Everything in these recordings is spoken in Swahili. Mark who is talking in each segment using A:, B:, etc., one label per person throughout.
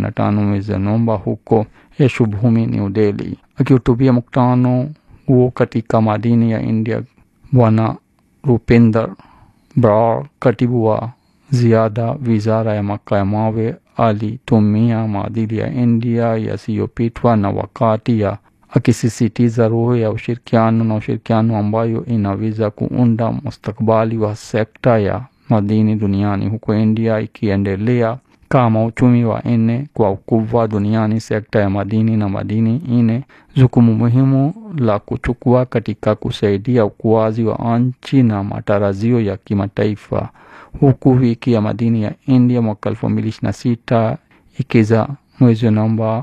A: na tano mwezi Novemba huko Yashobhumi, New Delhi. Akihutubia mkutano huo katika madini ya India, Bwana Rupinder Brar, katibu wa ziada wizara ya makaa ya mawe, alitumia maadili ya India yasiyopitwa na wakati ya akisisitiza roho ya ushirikiano na ushirikiano ambayo inaweza kuunda mustakabali wa sekta ya madini duniani, huko India ikiendelea kama uchumi wa nne kwa ukubwa duniani. Sekta ya madini na madini ine jukumu muhimu la kuchukua katika kusaidia ukuaji wa nchi na matarajio ya kimataifa, huku wiki ya madini ya India mwaka elfu mbili ishirini na sita ikiza mwezi Novemba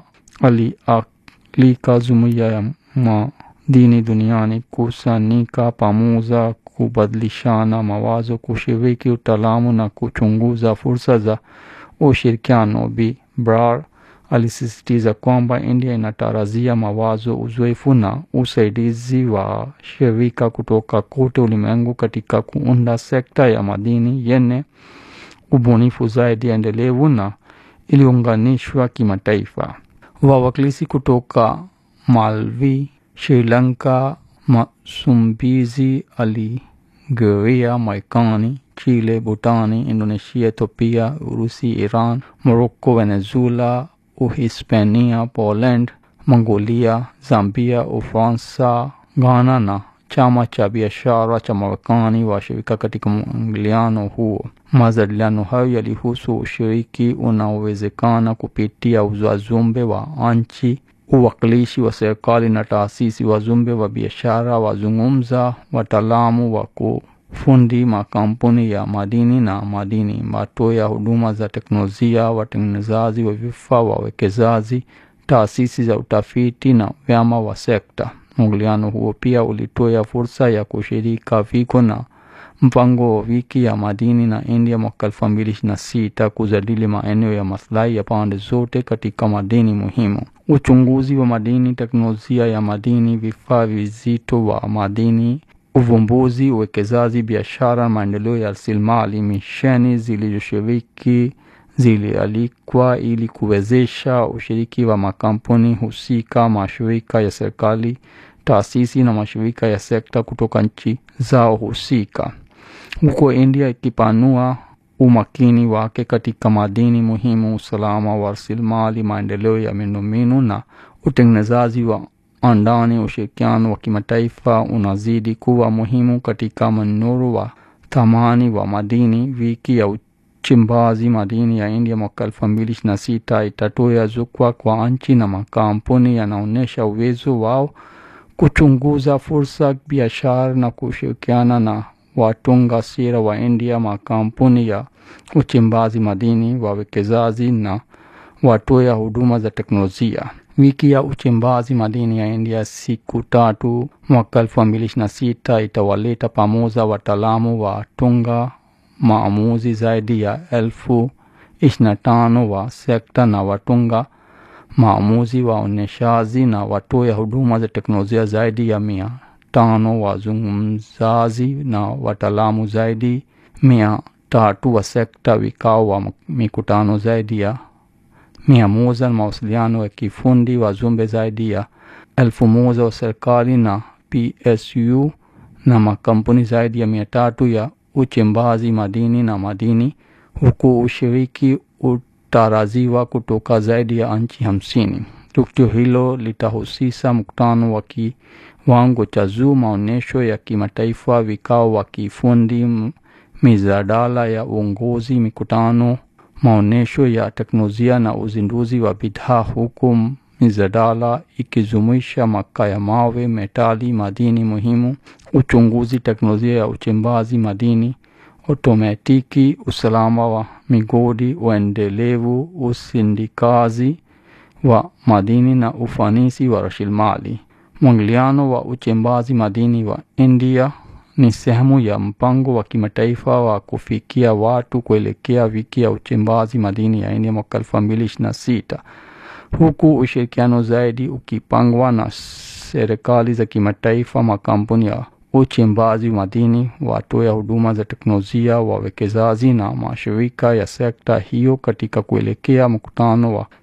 A: alialika jumuiya ya madini duniani kusanyika pamoja, kubadilishana mawazo, kushiriki utaalamu na kuchunguza fursa za ushirikiano. Bi Brar alisisitiza kwamba India inatarajia mawazo, uzoefu na usaidizi wa shirika kutoka kote ulimwengu katika kuunda sekta ya madini yenye ubunifu zaidi, endelevu na iliunganishwa kimataifa. Wawakilishi kutoka Malawi, Sri Lanka, Msumbiji, Algeria, Marekani, Chile, Bhutani, Indonesia, Ethiopia, Urusi, Iran, Morocco, Venezuela, Uhispania, Poland, Mongolia, Zambia, Ufaransa, Ghana na chama cha biashara cha Marekani washirika katika mwingiliano huo. Majadiliano hayo yalihusu ushiriki unaowezekana kupitia wajumbe wa nchi, uwakilishi wa serikali na taasisi, wajumbe wa biashara, wazungumza, wataalamu wa kufundi, makampuni ya madini na madini, watoa huduma za teknolojia, watengenezaji wa vifaa, wawekezaji, taasisi za utafiti na vyama wa sekta. Mwingiliano huo pia ulitoa fursa ya kushirika viko na mpango wa wiki ya madini na India mwaka elfu mbili ishirini na sita kujadili maeneo ya maslahi ya pande zote katika madini muhimu, uchunguzi wa madini, teknolojia ya madini, vifaa vizito wa madini, uvumbuzi, uwekezaji, biashara, maendeleo ya rasilimali. Misheni zilizoshiriki zilialikwa ili kuwezesha ushiriki wa makampuni husika, mashirika ya serikali, taasisi na mashirika ya sekta kutoka nchi zao husika, huko India ikipanua umakini wake katika madini muhimu, usalama wa rasilimali, maendeleo ya miundombinu na utengenezaji wa andani. Ushirikiano wa kimataifa unazidi kuwa muhimu katika mnyororo wa thamani wa madini. Wiki ya uchimbaji madini ya India mwaka elfu mbili ishirini na sita itatoa jukwaa kwa nchi na makampuni yanaonyesha uwezo wao kuchunguza fursa biashara na kushirikiana na watunga sera wa India, makampuni ya uchimbaji madini, wawekezaji na watoa huduma za teknolojia. Wiki ya uchimbaji madini ya India siku tatu mwaka elfu mbili ishirini na sita itawaleta pamoja wataalamu wa tunga maamuzi zaidi ya elfu ishirini na tano wa sekta na watunga maamuzi waonyeshaji na watoa huduma za teknolojia zaidi ya mia tano wazungumzaji na wataalamu zaidi mia tatu wa sekta, vikao wa mikutano zaidi ya mia moja na mawasiliano ya kifundi, wajumbe zaidi ya elfu moja wa serikali na PSU na makampuni zaidi ya mia tatu ya uchimbaji madini na madini, huku ushiriki utarajiwa kutoka zaidi ya nchi hamsini. Tukio hilo litahusisha mkutano wa kiwango cha juu, maonyesho ya kimataifa, vikao wa kifundi, mijadala ya uongozi, mikutano, maonyesho ya teknolojia na uzinduzi wa bidhaa, huku mijadala ikijumuisha makaa ya mawe, metali, madini muhimu, uchunguzi, teknolojia ya uchimbaji madini, otomatiki, usalama wa migodi, uendelevu, usindikazi wa madini na ufanisi wa rasilimali. Mwingiliano wa uchimbaji madini wa India ni sehemu ya mpango wa kimataifa wa kufikia watu kuelekea wiki ya uchimbaji madini ya India mwaka elfu mbili ishirini na sita huku ushirikiano zaidi ukipangwa na serikali za kimataifa, makampuni ya uchimbaji madini, watoa huduma za teknolojia, wawekezaji na mashirika ya sekta hiyo katika kuelekea mkutano wa